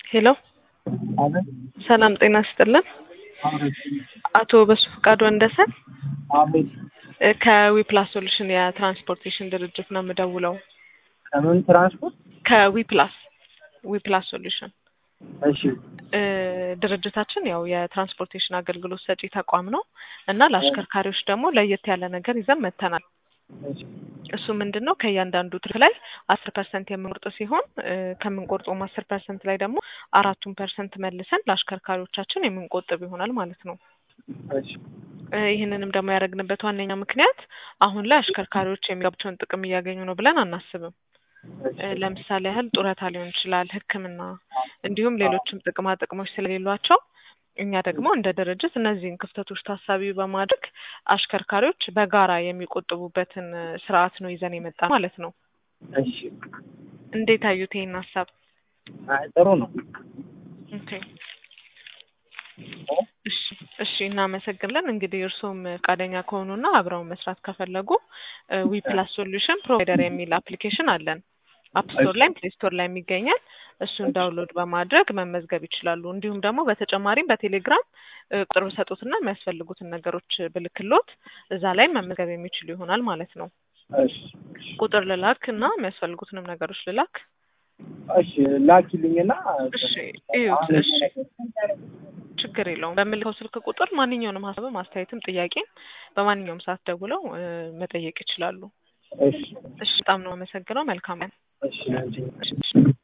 ሄሎ አቤት ሰላም ጤና ይስጥልን። አቤት አቶ በሱ ፈቃዱ ወንደሰን አቤት እ ከዊፕላስ ሶሉሽን የትራንስፖርቴሽን ድርጅት ነው የምደውለው። ከምን ትራንስፖርት? ከዊፕላስ ዊፕላስ ሶሉሽን እሺ እ ድርጅታችን ያው የትራንስፖርቴሽን አገልግሎት ሰጪ ተቋም ነው እና ለአሽከርካሪዎች ደግሞ ለየት ያለ ነገር ይዘን መጥተናል። እሺ እሱ ምንድን ነው ከእያንዳንዱ ትርፍ ላይ አስር ፐርሰንት የምንቆርጥ ሲሆን እ ከምንቆርጠውም አስር ፐርሰንት ላይ ደግሞ አራቱን ፐርሰንት መልሰን ለአሽከርካሪዎቻችን የምንቆጥብ ይሆናል ማለት ነው። እሺ እ ይህንንም ደግሞ ያደረግንበት ዋነኛ ምክንያት አሁን ላይ አሽከርካሪዎች የሚገባቸውን ጥቅም እያገኙ ነው ብለን አናስብም። እ ለምሳሌ ያህል ጡረታ ሊሆን ይችላል፣ ሕክምና እንዲሁም ሌሎችም ጥቅማ ጥቅሞች ስለሌሏቸው እኛ ደግሞ እንደ ድርጅት እነዚህን ክፍተቶች ታሳቢ በማድረግ አሽከርካሪዎች በጋራ የሚቆጥቡበትን እ ስርዓት ነው ይዘን የመጣ ማለት ነው። እሺ እንዴት አዩት ይህን ሀሳብ? አይ ጥሩ ነው። ኦኬ እሺ እሺ እናመሰግናለን። እንግዲህ እርስዎም ፈቃደኛ ከሆኑና አብረው መስራት ከፈለጉ ዊ ፕላስ ሶሉሽን ፕሮቫይደር የሚል አፕሊኬሽን አለን። አፕ ስቶር ላይም ፕሌይ ስቶር ላይም ይገኛል። እሱን ዳውንሎድ በማድረግ መመዝገብ ይችላሉ። እንዲሁም ደግሞ በተጨማሪም በቴሌግራም እ ቁጥር ብሰጡትና የሚያስፈልጉትን ነገሮች ብልክሎት እዛ ላይ መመዝገብ የሚችሉ ይሆናል ማለት ነው። እሺ ቁጥር ልላክ እና የሚያስፈልጉትንም ነገሮች ልላክ። እሺ ላኪልኝና እሺ እዩት። እሺ ችግር የለውም። በምልከው ስልክ ቁጥር ማንኛውንም ሀሳብም አስተያየትም ጥያቄም በማንኛውም ሰዓት ደውለው እ መጠየቅ ይችላሉ። እሺ እሺ በጣም ነው አመሰግነው። መልካም ቀን። እሺ አንቺ እሺ